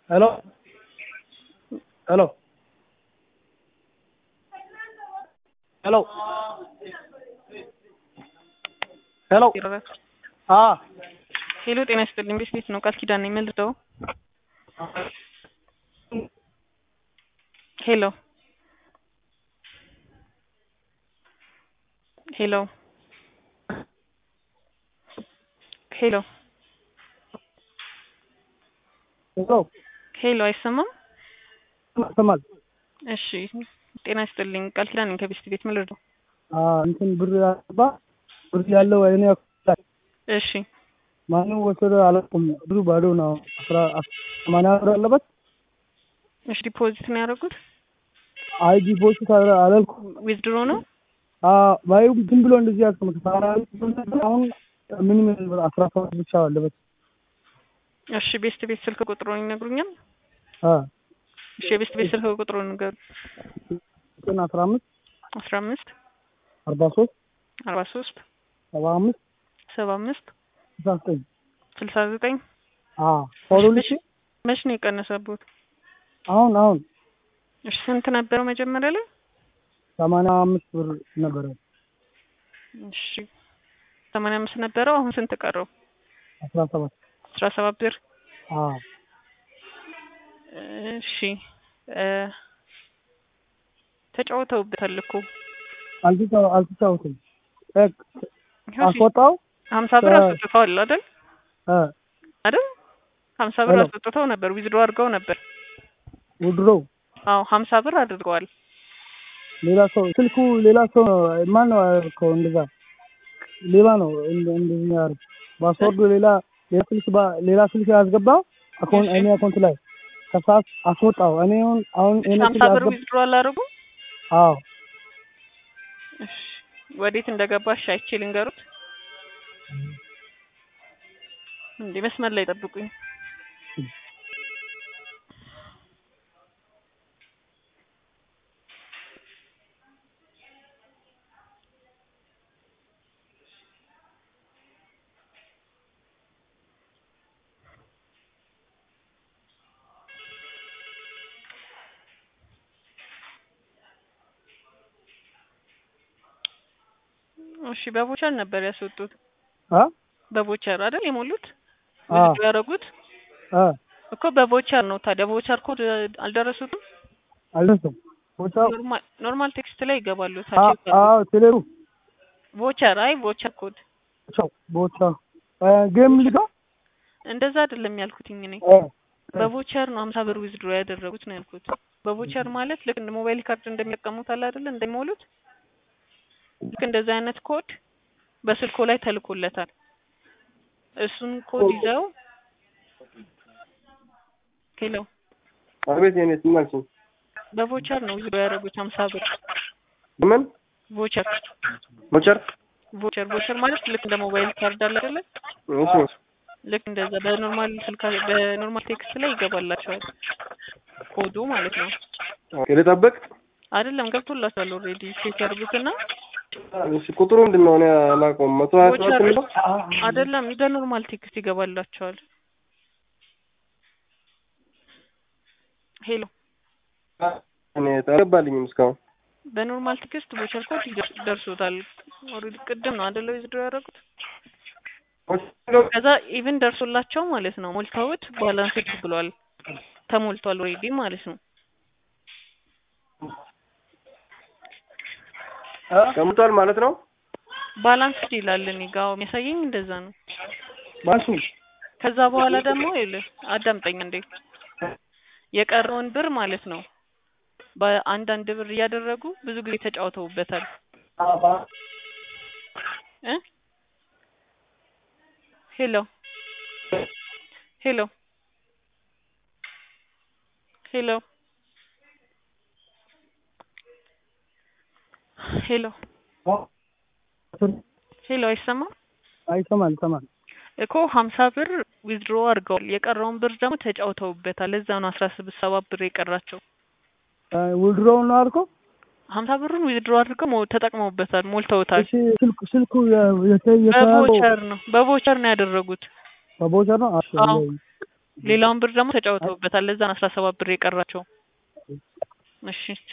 Hello? Hello? Hello? ሄሎ አ ሄሎ ጤና ይስጥልኝ። ቤት ቤት ነው ቃል ኪዳን ነኝ። ምን ልተው? ሄሎ ሄሎ ሄሎ ሄሎ ሄሎ አይሰማም? ይሰማል? እሺ ጤና ይስጥልኝ። ቃል ኪዳን ነኝ ከቤት ቤት ምን ልተው? አ እንትን ብር ያባ ብር ያለው እኔ አኩላል እሺ ማንም ወሰደ አላውቅም። ብሩ ባዶ ነው። አስራ ሰማንያ ብር አለበት። እሺ ዲፖዚት ነው ያደረጉት? አይ ዲፖዚት አላልኩም። ዊዝድሮ ነው? አ ባዩ ዝም ብሎ እንደዚህ ያስቀምጥ ሰማንያ ብር አሁን ምንም ብር አስራ ሰባት ብቻ አለበት። እሺ ቤስት ቤት ስልክ ቁጥሩን ይነግሩኛል? አ እሺ የቤስት ቤት ስልክ ቁጥሩን ንገሩ። ዘጠኝ አስራ አምስት አስራ አምስት አርባ ሶስት አርባ ሶስት ሰባ አምስት ሰባ አምስት ስልሳ ዘጠኝ ስልሳ ዘጠኝ አ ፎሎልሽ መች ነው የቀነሰቦት? አሁን አሁን እሺ ስንት ነበረው መጀመሪያ ላይ? ሰማንያ አምስት ብር ነበረ። እሺ ሰማንያ አምስት ነበረው። አሁን ስንት ቀረው? አስራ ሰባት አስራ ሰባት ብር። አ እሺ እ ተጫውተውበታል እኮ አልተጫው አልተጫወትም። ይኸው እሺ፣ አስወጣው ሀምሳ ብር እ አስወጥተዋል አይደል? እ አይደል? ሀምሳ ብር ሄሎ። አስወጥተው ነበር፣ ዊዝድሮ አድርገው ነበር። ውድሮ አዎ ሀምሳ ብር አድርገዋል። ሌላ ሰው ስልኩ ሌላ ሰው ማን ነው ያደረገው? እንደዛ ሌባ ነው እንደ- እንደዚህ ያደርግ ፓስወርዱ ሌላ ሌላ ስልክ ባ- ሌላ ስልክ ያስገባው አካውንት እሺ። እኔ አካውንት ላይ ከሰዓት አስወጣው። እኔ አሁን አሁን እኔ ሀምሳ ስልክ ብር ያስገባ ዊዝድሮ አላደረጉም? አዎ እሺ ወዴት እንደገባሽ አይቼ ልንገሩት። እንዴ መስመር ላይ ጠብቁኝ። እሺ በቦቸር ነበር ያስወጡት። አ በቦቸር አይደል የሞሉት አ ዊዝድሮ ያደረጉት አ እኮ በቦቸር ነው። ታዲያ ቦቸር ኮድ አልደረሱትም? አልደረሰም። ቦታው ኖርማል ኖርማል ቴክስት ላይ ይገባሉ። አ ታዲያ አዎ ቴሌሩ ቮቸር አይ ቮቸር ኮድ ቦታው ቦታው እ ጌም ሊጋ እንደዛ አይደለም ያልኩትኝ እኔ እ በቮቸር ነው ሀምሳ ብር ዊዝድሮ ያደረጉት ነው ያልኩት። በቮቸር ማለት ልክ እንደ ሞባይል ካርድ እንደሚጠቀሙት አለ አይደለ እንደሚሞሉት ልክ እንደዛ አይነት ኮድ በስልኮ ላይ ተልኮለታል። እሱን ኮድ ይዘው ሄሎ አቤት የኔ ስማልሽ በቮቸር ነው ዊዝድሮ ያደረጉት ሀምሳ ብር ምን ቮቸር ሞቸር ቮቸር ቮቸር ማለት ልክ እንደ ሞባይል ካርድ አለ አይደለ እሺ ልክ እንደዛ በኖርማል ስልካ በኖርማል ቴክስት ላይ ይገባላቸዋል ኮዱ ማለት ነው። ኦኬ ልጠብቅ አይደለም ገብቶላቸዋል ኦልሬዲ ቼክ ያድርጉትና እሺ ቁጥሩ ምንድን ነው እኔ አላውቀውም መቶ ሀያ ሰባት ቮቸር የሚለው አይደለም በኖርማል ቴክስት ይገባላቸዋል። ሄሎ እኔ አልገባልኝም እስካሁን በኖርማል ቴክስት ቮቸር ኮድ ይደርስ- ደርሶታል። ኦልሬዲ ቅድም ነው አይደለ ዊዝድሮ ያደረጉት። ከዛ ኢቭን ደርሶላቸው ማለት ነው ሞልተውት ባላንስ ብሏል ተሞልቷል ኦልሬዲ ማለት ነው። ቀምጧል ማለት ነው ባላንስ ይላል እኔ ጋ አዎ፣ የሚያሳየኝ እንደዛ ነው። ባሱ ከዛ በኋላ ደግሞ ይኸውልህ አዳምጠኝ እንዴ የቀረውን ብር ማለት ነው በአንዳንድ ብር እያደረጉ ብዙ ጊዜ ተጫውተውበታል እ ሄሎ ሄሎ ሄሎ ሄሎ ሄሎ አይሰማም አይሰማል ይሰማል። እኮ ሀምሳ ብር ዊዝድሮ አድርገዋል። የቀረውን ብር ደግሞ ተጫውተውበታል። ለዛ ነው አስራ ስድስት ሰባት ብር የቀራቸው። እ ውድሮው ነው አልከው? ሀምሳ ብሩን ዊዝድሮ አድርገው ሞ- ተጠቅመውበታል፣ ሞልተውታል። እሺ ስልኩ ስልኩ የ- የተ- የተያዘው በቮቸር ነው በቮቸር ነው ያደረጉት። በቦቸር ነው። እሺ አዎ። ሌላውን ብር ደግሞ ተጫውተውበታል። ለዛ ነው አስራ ሰባት ብር የቀራቸው። እሺ